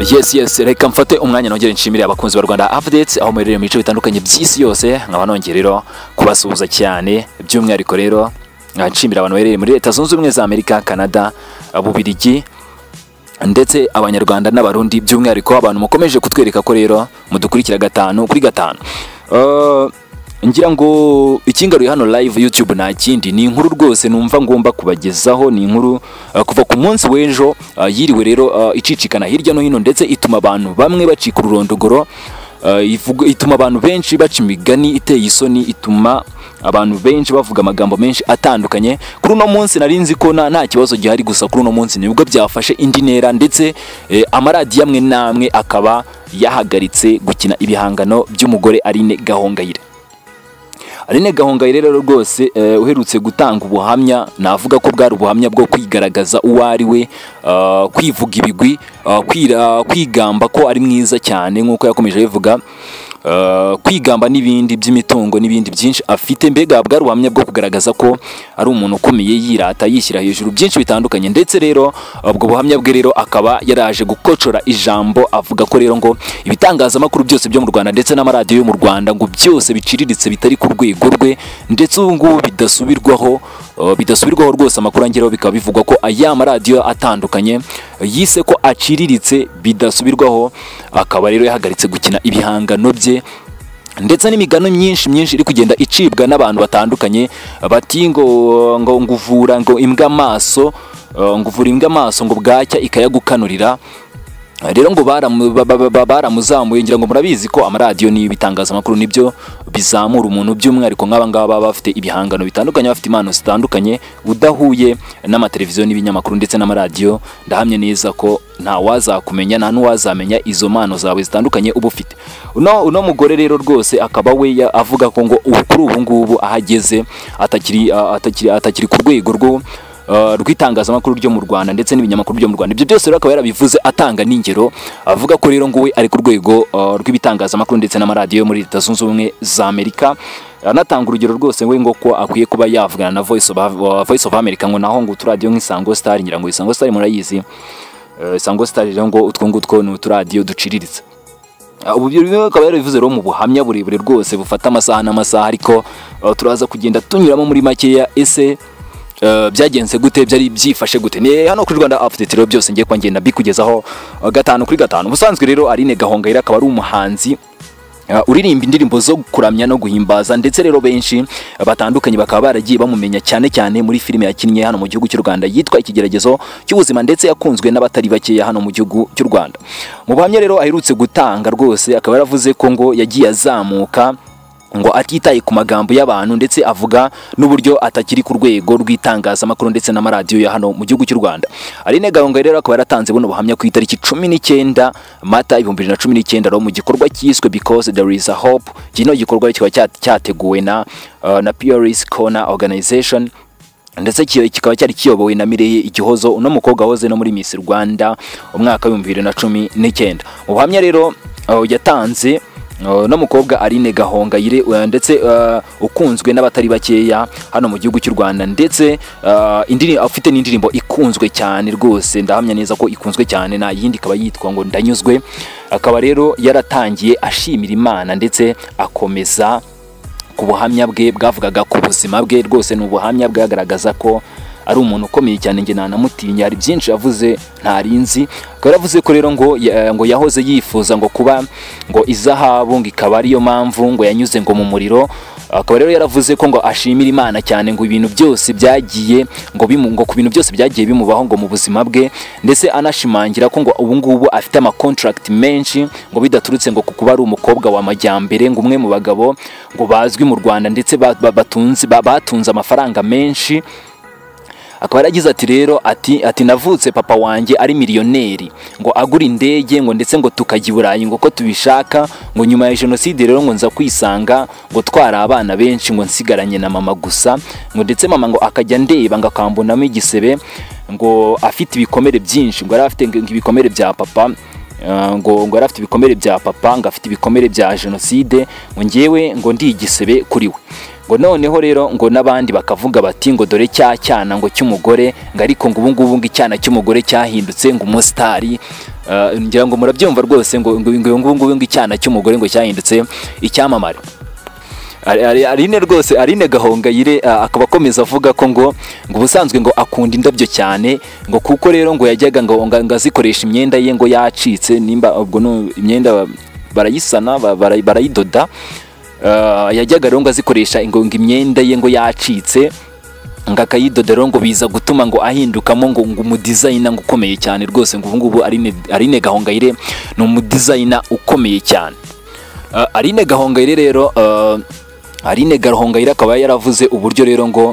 yes yes reka mfate umwanya nongere nshimire abakunzi ba rwanda updates aho muherereye mu bice bitandukanye by'isi yose nkaba nongeye rero kubasuhuza cyane by'umwihariko rero nshimira abantu baherereye muri leta zunze ubumwe za amerika canada bubirigi ndetse abanyarwanda n'abarundi by'umwihariko abantu mukomeje kutwereka ko rero mudukurikira gatanu kuri gatanu Eh, ngira ngo ikingaruye hano live youtube nta kindi ni inkuru rwose numva ngomba kubagezaho ni inkuru eh, kuva ku munsi w'ejo eh, yiriwe rero eh, icicikana hirya no hino ndetse ituma abantu bamwe bacika ururondogoro eh, ivuga- ituma abantu benshi baca imigani iteye isoni ituma abantu benshi bavuga amagambo menshi atandukanye kuri uno munsi nari nzi ko nta- nta kibazo gihari gusa kuri uno munsi nibwo byafashe indi ntera ndetse eh, amaradiyo amwe n'amwe akaba yahagaritse gukina ibihangano by'umugore Aline Gahongayire Aline Gahongayire rero rwose eh, uherutse gutanga ubuhamya navuga ko bwari ubuhamya bwo kwigaragaza uwo ari we eh, kwivuga ibigwi eh, kwira- kwigamba ko ari mwiza cyane nk'uko yakomeje abivuga eh, kwigamba n'ibindi by'imitungo n'ibindi byinshi afite mbega bwari ubuhamya bwo kugaragaza ko ari umuntu ukomeye yirata yishyira hejuru byinshi bitandukanye ndetse rero ubwo buhamya bwe rero akaba yaraje gukocora ijambo avuga ko rero ngo ibitangazamakuru byose byo mu Rwanda ndetse n'amaradiyo yo mu Rwanda ngo byose biciriritse bitari ku rwego rwe ndetse ubu ngubu bidasubirwaho eh, bidasubirwaho rwose amakuru angeraho bikaba bivugwa ko aya maradiyo atandukanye eh, yise ko aciriritse bidasubirwaho akaba rero yahagaritse gukina ibihangano bye ndetse n'imigano myinshi myinshi iri kugenda icibwa n'abantu batandukanye bati ngo ngo nguvura ngo imbwa amaso eh, nguvura imbwa amaso ngo bwacya ikayagukanurira rero ngo baramu- ba- ba- ba- baramuzamuye ngira ngo murabizi ko amaradiyo n'ibitangazamakuru nibyo bizamura umuntu by'umwihariko nk'aba ngaba baba bafite ibihangano bitandukanye bafite impano zitandukanye udahuye n'amateleviziyo n'ibinyamakuru ndetse n'amaradiyo ndahamye neza ko nta wazakumenya nta n'uwazamenya izo mpano zawe zitandukanye uba ufite uno, uno mugore rero rwose akaba we ya- avuga ko ngo ubu kuri ubu ngubu aho ageze atakiri, atakiri, atakiri ku rwego rwo Uh, rw'itangazamakuru ryo mu Rwanda ndetse n'ibinyamakuru byo mu Rwanda ibyo byose rero akaba yarabivuze atanga n'ingero avuga ko rero ngo we ari ku rwego uh, rw'ibitangazamakuru ndetse n'amaradiyo yo muri Leta Zunze Ubumwe za Amerika anatanga urugero rwose we ngo ko akwiye kuba yavugana na Voice of, uh, Voice of America ngo naho ngo uturadiyo nk'isango star ngira ngo isango star murayizi Eh, isango star rero ngo utwo ngutwo ni uturadiyo duciriritse Ah, ubu byo bimwe akaba yarabivuze rero mu buhamya burebure rwose bufata amasaha n'amasaha ariko uh, turaza kugenda tunyuramo muri makeya ese uh, byagenze gute byari byifashe gute ni hano kuri Rwanda Update rero byose ngiye kwangenda bikugezaho uh, gatanu kuri gatanu ubusanzwe rero Aline Gahongayire akaba ari umuhanzi Uh, uririmba indirimbo zo kuramya no guhimbaza ndetse rero benshi uh, batandukanye bakaba baragiye bamumenya cyane cyane muri filime yakinnye hano mu gihugu cy'u Rwanda yitwa ikigeragezo cy'ubuzima ndetse yakunzwe n'abatari bakeya hano mu gihugu cy'u Rwanda mu buhamya rero aherutse gutanga rwose akaba yaravuze ko ngo yagiye azamuka ngo atitaye ku magambo y'abantu ndetse avuga n'uburyo atakiri ku rwego rw'itangazamakuru ndetse n'amaradiyo ya hano mu gihugu cy'u Rwanda Aline Gahongayire rero akaba yaratanze buno buhamya ku itariki cumi n'icyenda Mata ibihumbi bibiri na cumi n'icyenda rero mu gikorwa cyiswe Because There Is A Hope kino gikorwa kikaba cya- cyateguwe na uh, na Pioris Corner Organization ndetse kiyo- kikaba cyari kiyobowe na Mireye Igihozo uno mukobwa wahoze no muri Miss Rwanda umwaka w'ibihumbi bibiri na cumi n'icyenda mu buhamya rero uh, yatanze Uh, no mukobwa Aline Gahongayire uh, ndetse uh, ukunzwe n'abatari bakeya hano mu gihugu cy'u Rwanda ndetse uh, indiri afite n'indirimbo ikunzwe cyane rwose ndahamya neza ko ikunzwe cyane nta yindi ikaba yitwa ngo ndanyuzwe akaba rero yaratangiye ashimira Imana ndetse akomeza ku buhamya bwe bwavugaga ku buzima bwe rwose ni ubuhamya bwagaragaza ko ari umuntu ukomeye cyane njye nanamutinya hari byinshi yavuze ntarinzi akaba yaravuze ko rero ngo ya- ngo yahoze yifuza ngo kuba ngo izahabu ngo ikaba ariyo mpamvu ngo yanyuze ngo mu muriro akaba rero yaravuze ko ngo ashimira Imana cyane ngo ibintu byose byagiye ngo bimu ngo ku bintu byose byagiye bimubaho ngo mu buzima bwe ndetse anashimangira ko ngo ubu ngubu afite ama contract menshi ngo bidaturutse ngo kuko ari umukobwa wa majyambere ngo umwe mu bagabo ngo bazwi mu Rwanda ndetse ba- ba- batunze ba- batunze amafaranga menshi akaba yaragize ati rero ati ati navutse papa wanjye ari miliyoneri ngo agura indege ngo ndetse ngo tukajya i Burayi ngo ko tubishaka ngo nyuma ya jenoside rero ngo nza kwisanga ngo twara abana benshi ngo nsigaranye na mama gusa ngo ndetse mama ngo akajya ndeba ngo akambonamo igisebe ngo afite ibikomere byinshi ngo yari afite ngo ibikomere bya papa Uh, ngo ngo yari afite ibikomere bya papa ngo afite ibikomere bya jenoside ngo ngewe ngo ndi igisebe kuri we ngo noneho rero ngo n'abandi bakavuga bati ngo dore cya cyana ngo cy'umugore ngo ariko ngo ubu ngubu ngo icyana cy'umugore cyahindutse ngo umusitari Eh, ngira ngo murabyumva rwose ngo ngo ngo ngo ngo ngo icyana cy'umugore ngo cyahindutse icyamamare Ari- ari- Aline rwose Aline Gahongayire ah, akaba akomeza avuga ko ngo ngo ubusanzwe ngo akunda indabyo cyane ngo kuko rero ngo yajyaga ngo ngo ngo azikoresha imyenda ye ngo yacitse nimba ubwo no imyenda barayisana ba- bara- barayidoda Ah, yajyaga rero ngo azikoresha ngo ngo imyenda ye ngo yacitse ngo akayidoda rero ngo biza gutuma ngo ahindukamo ngo ngo umudizayina ngo ukomeye cyane rwose ngo ubu ngubu Aline Aline Gahongayire ni umudizayina ukomeye cyane Uh, Aline Gahongayire rero uh, Aline Gahongayire akaba yaravuze uburyo rero ngo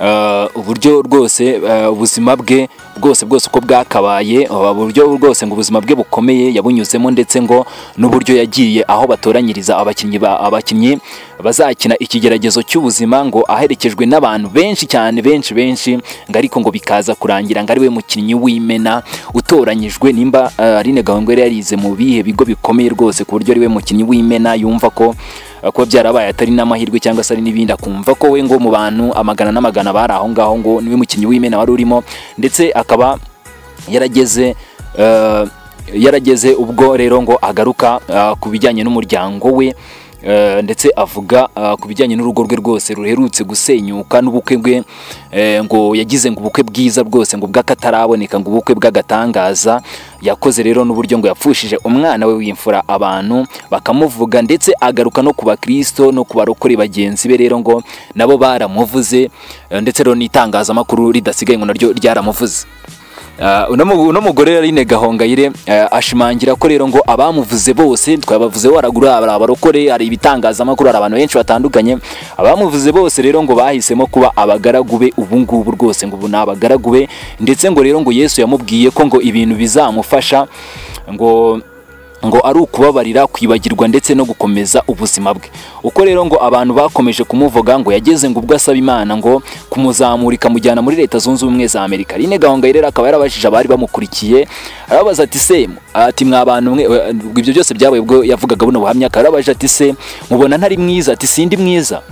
uh, uburyo rwose uh, ubuzima bwe bwose bwose uko bwakabaye uh, uburyo rwose ngo ubuzima bwe bukomeye yabunyuzemo ndetse ngo n'uburyo yagiye aho batoranyiriza abakinnyi ba- abakinnyi bazakina ikigeragezo cy'ubuzima ngo aherekejwe n'abantu benshi cyane benshi benshi ngo ariko ngo bikaza kurangira ngo ari we mukinnyi w'imena utoranyijwe nimba uh, Aline Gahongayire yarize mu bihe bigo bikomeye rwose ku buryo ari we mukinnyi w'imena yumva ko uh, kuba byarabaye atari n'amahirwe cyangwa se ari n'ibindi akumva ko we ngo mu bantu amagana n'amagana bari aho ngaho ngo niwe mukinnyi w'imena wari urimo ndetse akaba yarageze uh, yarageze ubwo rero ngo agaruka uh, ku bijyanye n'umuryango we uh, ndetse avuga uh, ku bijyanye n'urugo rwe rwose ruherutse gusenyuka n'ubukwe bwe eh, ngo yagize ngo ubukwe bwiza bwose ngo bw'akataraboneka ngo ubukwe bw'agatangaza yakoze rero n'uburyo ngo yapfushije umwana we w'imfura abantu bakamuvuga ndetse agaruka no ku bakristo no ku barokore bagenzi be rero ngo nabo baramuvuze eh, ndetse rero n'itangazamakuru ridasigaye ngo naryo ryaramuvuze Uh, uno mu- uno mugore yari Aline Gahongayire uh, ashimangira ko rero ngo abamuvuze bose twabavuze waragura hari abarokore hari ibitangazamakuru hari abantu benshi batandukanye abamuvuze bose rero ngo bahisemo kuba abagaragu be ubu ngubu rwose ngo ubu ni abagaragu be ndetse ngo rero ngo Yesu yamubwiye ko ngo ibintu bizamufasha ngo ngo ari ukubabarira kwibagirwa ndetse no gukomeza ubuzima bwe uko rero ngo abantu bakomeje kumuvuga ngo yageze ngo ubwo asaba imana ngo kumuzamura ikamujyana muri leta zunze ubumwe za amerika Aline Gahongayire rero akaba yarabajije abari bamukurikiye arababaza ati se ati mwa bantu mwe eh, ibyo byose byabaye ubwo yavugaga buno buhamya akaba yarabajije ati se mubona ntari mwiza ati sindi mwiza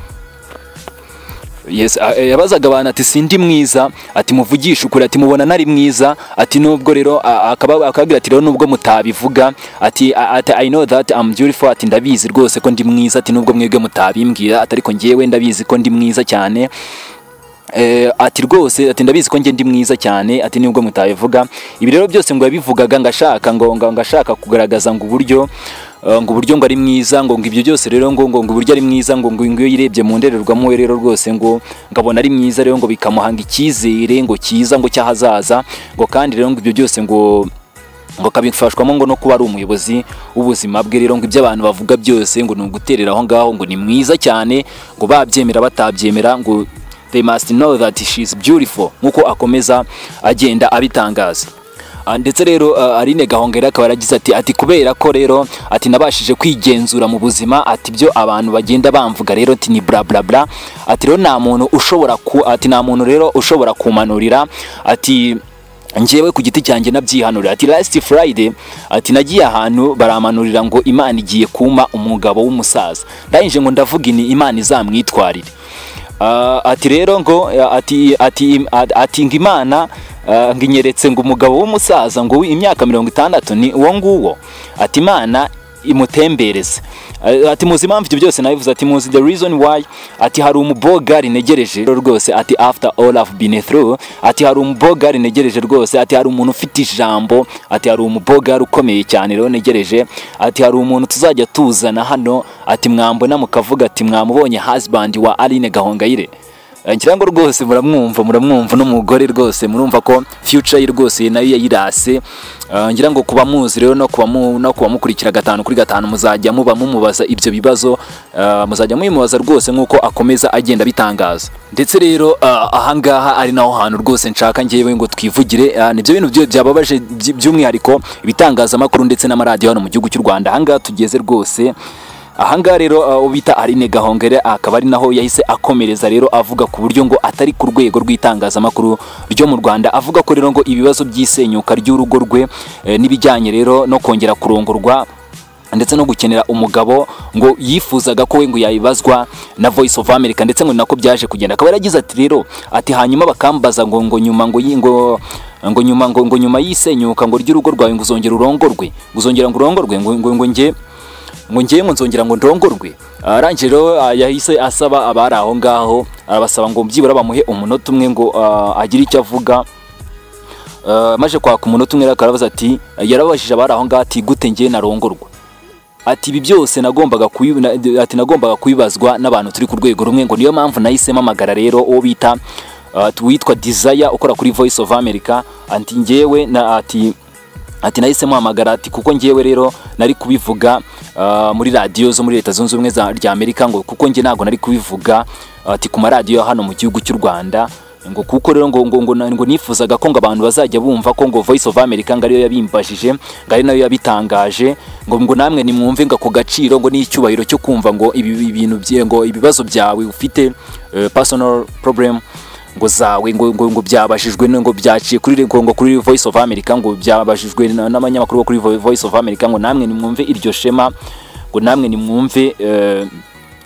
Yes, a- e, yabazaga abantu ati sindi mwiza ati muvugisha ukuri ati mubona ntari mwiza ati nubwo rero a- akaba- akababwira ati rero nubwo mutabivuga ati a- ati I know that I'm beautiful ati ndabizi rwose ko ndi mwiza ati nubwo mwebwe mutabimbwira ati ariko njyewe ndabizi ko ndi mwiza cyane Eh, ati rwose ati ndabizi ko njye ndi mwiza cyane ati nibwo mutabivuga ibi rero byose ngo yabivugaga ngo ashaka ngo ngo ngo ashaka kugaragaza ngo uburyo eh, ngo uburyo ngo ari mwiza ngo ngo ibyo byose rero ngo ngo ngo uburyo ari mwiza ngo ngo ngo iyo yirebye mu ndorerwamo we rero rwose ngo ngo abona ari mwiza rero ngo bikamuhanga icyizere ngo cyiza ngo cy'ahazaza ngo kandi rero ngo ibyo byose ngo ngo akabifashwamo ngo no kuba ari umuyobozi w'ubuzima bwe rero ngo ibyo abantu bavuga byose ngo ni uguterera aho ngaho ngo ni mwiza cyane ngo babyemera batabyemera ngo they must know that she is beautiful nk'uko akomeza agenda abitangaza Ah, ndetse rero ah, Aline Gahongayire akaba yaragize ati ati kubera ko rero ati nabashije kwigenzura mu buzima ati byo abantu bagenda bamvuga rero ati ni bla bla bla ati rero nta muntu ushobora ku ati nta muntu rero ushobora kumanurira ati njyewe ku giti cyanjye nabyihanurira ati last friday ati nagiye ahantu baramanurira ngo imana igiye kumpa umugabo w'umusaza ndayinje ngo ndavuga ini imana izamwitwarire Ah, ati rero ngo eh, ati ati ati ngo imana ah, ngo inyeretse ngo umugabo w'umusaza ngo imyaka mirongo itandatu ni uwo nguwo ati imana imutembereze Eh, ati muzi impamvu ibyo byose nabivuze ati muzi the reason why ati hari umubogari negereje rero rwose ati after all I've been through ati hari umubogari negereje rwose ati hari umuntu ufite ijambo ati hari umubogari ukomeye cyane rero negereje ati hari umuntu tuzajya tuzana hano ati mwambona mukavuga ati mwamubonye husband wa Aline Gahongayire Eh, ngira ngo rwose muramwumva muramwumva n'umugore rwose murumva ko future ye rwose nayo yayirase Eh, ngira ngo kuba muzi rero no kuba mu- no kuba mukurikira gatanu kuri gatanu muzajya muba mumubaza ibyo bibazo eh, muzajya mubimubaza rwose nk'uko akomeza agenda abitangaza ndetse rero eh, ahangaha ari naho hantu rwose nshaka ngewe ngo twivugire eh, nibyo bintu byo- byababaje by- by'umwihariko ibitangazamakuru ndetse n'amaradiyo hano mu gihugu cy'u Rwanda ahangaha tugeze rwose ahangaha rero uh, uwo bita Aline Gahongere akaba ari naho yahise akomereza rero avuga ku buryo ngo atari ku rwego rw'itangazamakuru ryo mu Rwanda avuga ko rero ngo ibibazo by'isenyuka ry'urugo rwe eh, n'ibijyanye rero no kongera kurongorwa ndetse no gukenera umugabo ngo yifuzaga ko we ngo yabibazwa na Voice of America ndetse ngo ni nako byaje kugenda akaba yaragize ati rero ati hanyuma bakambaza ngo ngo nyuma ngo yi- ngo ngo nyuma ngo ngo nyuma y'isenyuka ngo ry'urugo rwawe ngo uzongera urongorwe ngo uzongera ngo urongorwe ngo ngo ngo njye ngo njye ngo nzongera ngo ndongorwe arangije rero ah, yahise asaba abari aho ngaho arabasaba ngo byibura bamuhe umunota umwe ngo ah, agire icyo avuga Ah, maze kwaka umunota umwe rero akarabaza ati yarabajije abari aho ngaho ati gute njye narongorwa ati ibi byose nagombaga kubi- na- ati nagombaga kubibazwa n'abantu turi ku rwego rumwe ngo niyo mpamvu nahise mpamagara rero uwo bita uh, witwa Desire ukora kuri Voice of America anti njyewe na ati ati nahise muhamagara ati kuko njyewe rero nari kubivuga uh, muri radiyo zo muri leta zunze ubumwe za rya amerika ngo kuko njye ntabwo nari kubivuga ati ku maradiyo hano mu gihugu cy'u rwanda ngo kuko rero ngo ngo ngo, na- ngo nifuzaga ko ngo abantu bazajya bumva ko ngo voice of america ngo ariyo yabimbajije ngo ari nayo yabitangaje ngo ngo namwe nimwumve ngo ako gaciro ngo n'icyubahiro cyo kumva ngo ibi ibintu bye ngo ibibazo byawe ufite eh, personal problem ngo zawe ngo ngo ngo byabashijwe no- ngo byaciye kuri ngo ngo kuri Voice of America ngo byabashijwe na- n'abanyamakuru bo kuri Vo- Voice of America ngo namwe nimwumve iryo shema ngo namwe nimwumve eh,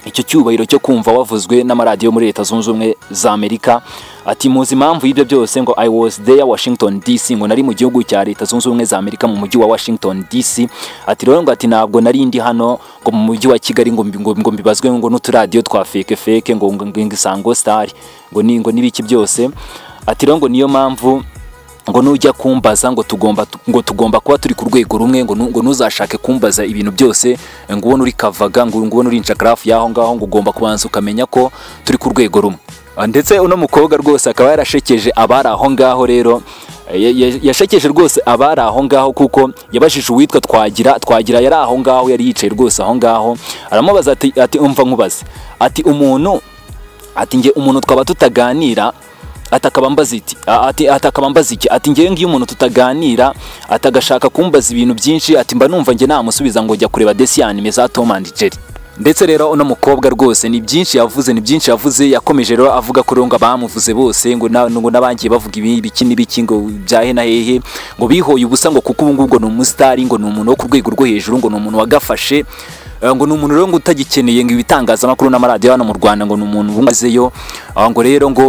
icyo cyubahiro cyo kumva wavuzwe n'amaradiyo muri leta zunze ubumwe za Amerika ati muzi impamvu y'ibyo byose ngo I was there Washington DC ngo nari mu gihugu cya leta zunze ubumwe za Amerika mu mujyi wa Washington DC ati rero ngo ati ntabwo nari ndi hano ngo mu mujyi wa Kigali ngo mbi- ngo ngo mbibazwe ngo n'uturadiyo twa feke feke ngo ngo ngo isango star ngo ni ngo n'ibiki byose ati rero ngo niyo mpamvu ngo nujya kumbaza ngo tugomba ngo tugomba kuba turi ku rwego rumwe ngo nu- ngo ntuzashake kumbaza ibintu byose ngo ubone uri kavaga ngo ngo ubone uri inshagarafu y'aho ngaho ngo ugomba kubanza ukamenya ko turi ku rwego rumwe Ah, ndetse uno mukobwa rwose akaba yarashekeje abari aho ngaho rero ya- ya- yashekeje rwose abari aho ngaho kuko yabajije uwitwa twagira twagira yari aho ngaho yari yicaye rwose aho ngaho aramubaza ati ati umva nkubaze ati umuntu ati njye umuntu twaba tutaganira atakaba mbaza iki a- ati atakaba mbaza iki ati njyewe ngiyo umuntu tutaganira atagashaka kumbaza ibintu byinshi ati mba numva njye namusubiza ngo jya kureba desi anime za Tom and Jerry ndetse rero uno mukobwa rwose ni byinshi yavuze ni byinshi yavuze yakomeje rero avuga ko rero ngo abamuvuze bose ngo na- ngo n'abangiye bavuga ibi- ibiki n'ibiki ngo bya he na hehe ngo bihoye ubusa ngo kuko ubu ngubu ngo ni umusitari ngo ni umuntu wo ku rwego rwo hejuru ngo ni umuntu wagafashe Eh, ngo ni umuntu rero ngo utagikeneye ngo ibitangazamakuru n'amaradiyo hano mu Rwanda ngo ni umuntu umazeyo Ah, ngo rero ngo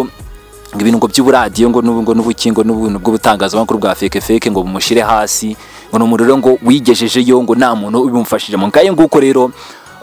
ngo ibintu ngo by'uburadiyo ngo n'ubu ngo n'ubukingo n'ubuntu bw'ubutangazamakuru bwa feke feke ngo bumushyire hasi ngo ni umuntu rero ngo wigejejeyo ngo nta muntu ubimufashije mu ngayo nguko rero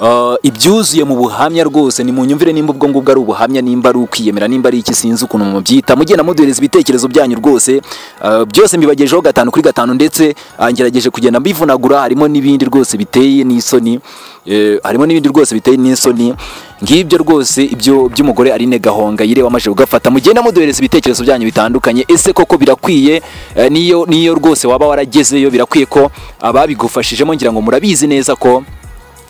eh, ibyuzuye mu buhamya rwose ni mu nyumvire nimba ubwo ngubwo ari ubuhamya nimba ari ukwiyemera nimba ari iki sinzi ukuntu mubyita mugenda muduhereza ibitekerezo byanyu rwose eh, byose mbibagejeho gatanu kuri gatanu ndetse ah, ngerageje kugenda mbivunagura harimo n'ibindi rwose biteye n'isoni eh, harimo n'ibindi rwose biteye n'isoni ngibyo rwose ibyo by'umugore Aline Gahonga yire wamaje kugafata mugenda muduhereza ibitekerezo byanyu bitandukanye ese koko birakwiye eh, niyo niyo rwose waba waragezeyo birakwiye ko ababigufashijemo ngira ngo murabizi neza ko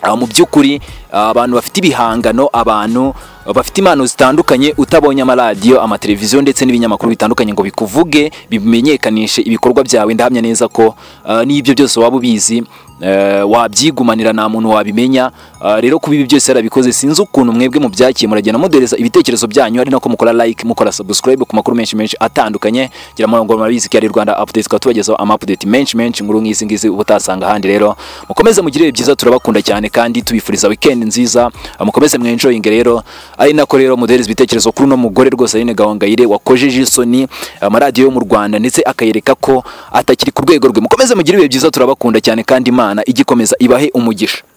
ah, mu by'ukuri ah, abantu bafite ibihangano abantu ah, bafite impano zitandukanye utabonye amaradiyo amateleviziyo ndetse n'ibinyamakuru bitandukanye ngo bikuvuge bimenyekanishe ibikorwa byawe ndahamya neza ko ah, n'ibyo byose waba ubizi eh, wabyigumanira nta muntu wabimenya Ah, rero kuba ibi byose yarabikoze sinzi ukuntu mwebwe mubyakiye muragenda mudereza ibitekerezo byanyu ari nako mukora like mukora subscribe ku makuru menshi menshi atandukanye ngira ngo murabizi ko ari Rwanda update tukaba tubagezaho ama update menshi menshi nkuru nk'izi ngizi uba utasanga ahandi rero mukomeze mugire ibihe byiza turabakunda cyane kandi tubifuriza weekend nziza Ah, mukomeze mwenjoying rero ari nako rero mudereza ibitekerezo kuri uno mugore rwose Aline Gahongayire wakojeje isoni amaradiyo yo mu Rwanda ndetse akayereka ko atakiri ku rwego rwe mukomeze mugire ibihe byiza turabakunda cyane kandi Imana igikomeza ibahe umugisha